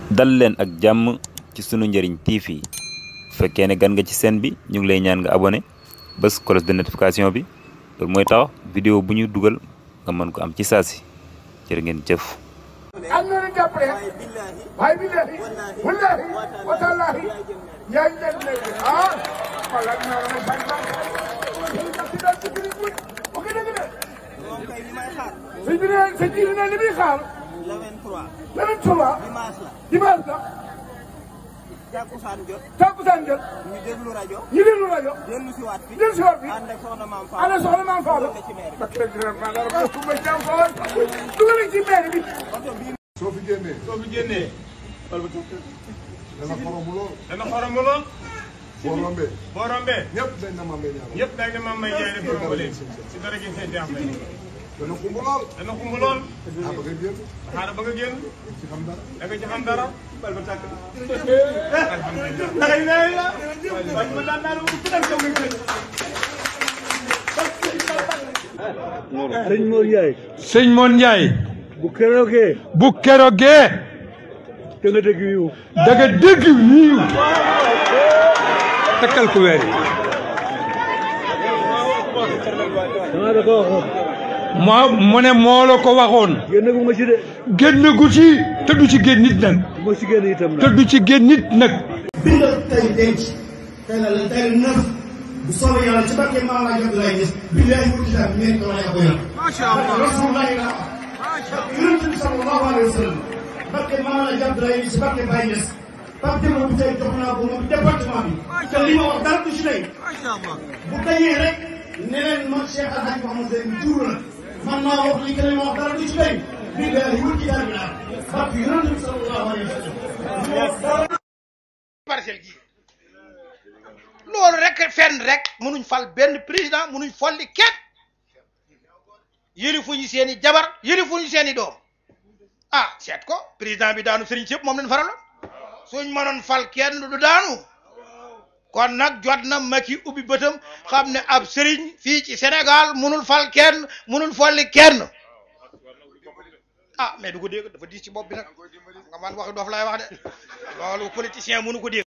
dal leen ak jàmm ci sunu njëriñ TV bu fekkee ne gan nga ci chaîne bi ñu ngi lay ñaan nga abonné bés cloche de notification bi loolu mooy tax vidéo bu ñu dugal nga mën ko am ci saasi jërë ngeen jëf. am na lu jàppale waaye billahi wallahi wa tallahi yaa ngi leen léegi ah wala ñu naan ma bañ bañ ci daal ci biir bu ok dëgg de sëñ bi ne sëñ bi ne li muy xaar le 23 le 23 dimanche la dimanche la jàkkusaan jot takkusaan jot ñu déglu rajo ñu déglu rajo dellu si waat fi dellu si waat fi ànd ak soxna maam Fall ana soxna maam Faalo ci maire bi. parce que dina ma dara ko ku ma jàmm ko dugal ci maire bi soo fi génnee soo fi génnee dana xoromu lool dana xoromu lool boo rombee boo rombee ñëpp dañ na maam lay ñaanal ñëpp dañ ne maam may jaay ne borom ba léegi si dara gi seen jaax may dana xumb lool dana xumb lool ah ba ngay génn xaaral ba nga génn ci xam dara da nga ci xam dara bal ba tàkk alhamdulilah dangay nee la waaye ma daan daal ku dal kaw nga sëñ Mor Ndiaye sëñ Moon Njaay bu keroogee bu kerogee te nga dégg yiw da nga dégg wiiw takkal ku weer dama da ko waxoon moo mu ne moo la ko waxoon génn gu ma ci de génn gu ci te du ci génn nit nag bu ma ci génn itam te nag du ci génn nit nag bindal tey denc tey la tey la neuf bu soobee yàlla ci barke maam laa jot lay gis billahi mu kitaab bi ngeen ko wane ko yor macha allah rasulullahi la barke yonent bi sallallahu alayhi wa sallam barke maam laa jot lay gis barke Baye Niass barke moom tey jox naa ko moom département bi te li ma wax dara du ci tey bu dañee rek ne leen man Cheikh El Hadj Mouhamed Seye jur la man maa wax li que li ma wax dara du ci tey billahi mu kitaab bi la barke yonent bi sallallahu alayhi wa sallam parcelle gi loolu rek fenn rek mënuñ fal benn président mënuñ folli kenn yëlifuñu seen i jabar yëlifuñu seen i doom ah seet ko président bi daanu sëriñ sëpp moom lañ faraloon suñ mënoon fal kenn du daanu kon nag jot na Macky ubbi bëtam xam ne ab sëriñ fii ci Sénégal mënul fal kenn mënul folli kenn ah mais du ko dégg dafa diis ci bopp bi nag nga man wax doof laay wax de loolu politicien mënu ko dégg